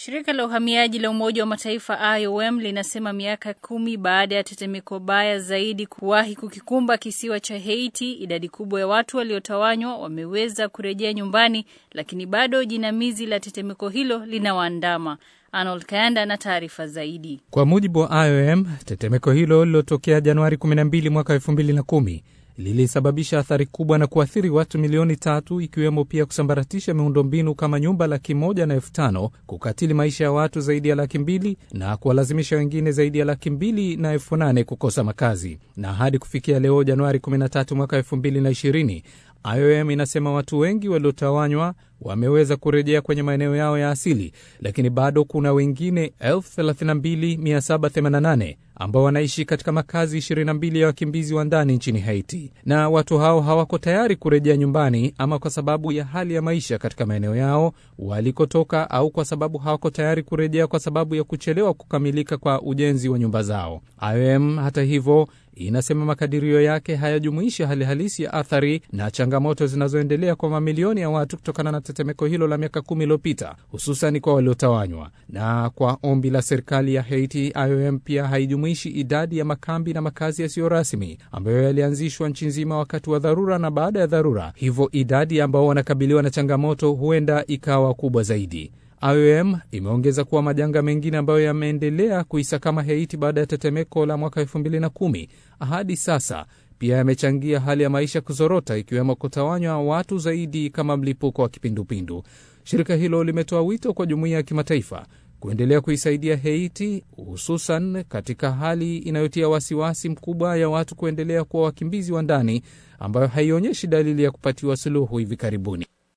Shirika la uhamiaji la Umoja wa Mataifa IOM linasema miaka kumi baada ya tetemeko baya zaidi kuwahi kukikumba kisiwa cha Haiti, idadi kubwa ya watu waliotawanywa wameweza kurejea nyumbani, lakini bado jinamizi la tetemeko hilo linawaandama. Arnold Kayanda na taarifa zaidi. Kwa mujibu wa IOM, tetemeko hilo lilotokea Januari 12 mwaka 2010 lilisababisha athari kubwa na kuathiri watu milioni tatu ikiwemo pia kusambaratisha miundombinu kama nyumba laki moja na elfu tano kukatili maisha ya watu zaidi ya laki mbili na kuwalazimisha wengine zaidi ya laki mbili na elfu nane kukosa makazi. Na hadi kufikia leo Januari 13 mwaka 2020 IOM inasema watu wengi waliotawanywa wameweza kurejea kwenye maeneo yao ya asili, lakini bado kuna wengine 32788 ambao wanaishi katika makazi 22 ya wakimbizi wa ndani nchini Haiti, na watu hao hawako tayari kurejea nyumbani, ama kwa sababu ya hali ya maisha katika maeneo yao walikotoka, au kwa sababu hawako tayari kurejea kwa sababu ya kuchelewa kukamilika kwa ujenzi wa nyumba zao. IOM hata hivyo inasema makadirio yake hayajumuishi hali halisi ya athari na changamoto zinazoendelea kwa mamilioni ya watu kutokana na tetemeko hilo la miaka kumi iliyopita, hususan kwa waliotawanywa. Na kwa ombi la serikali ya Haiti, IOM pia haijumuishi idadi ya makambi na makazi yasiyo rasmi ambayo yalianzishwa nchi nzima wakati wa dharura na baada ya dharura, hivyo idadi ambao wanakabiliwa na changamoto huenda ikawa kubwa zaidi. IOM imeongeza kuwa majanga mengine ambayo yameendelea kuisakama Haiti baada ya tetemeko la mwaka 2010 hadi sasa pia yamechangia hali ya maisha kuzorota, ikiwemo kutawanywa watu zaidi kama mlipuko wa kipindupindu. Shirika hilo limetoa wito kwa jumuiya ya kimataifa kuendelea kuisaidia Haiti, hususan katika hali inayotia wasiwasi mkubwa ya watu kuendelea kuwa wakimbizi wa ndani, ambayo haionyeshi dalili ya kupatiwa suluhu hivi karibuni.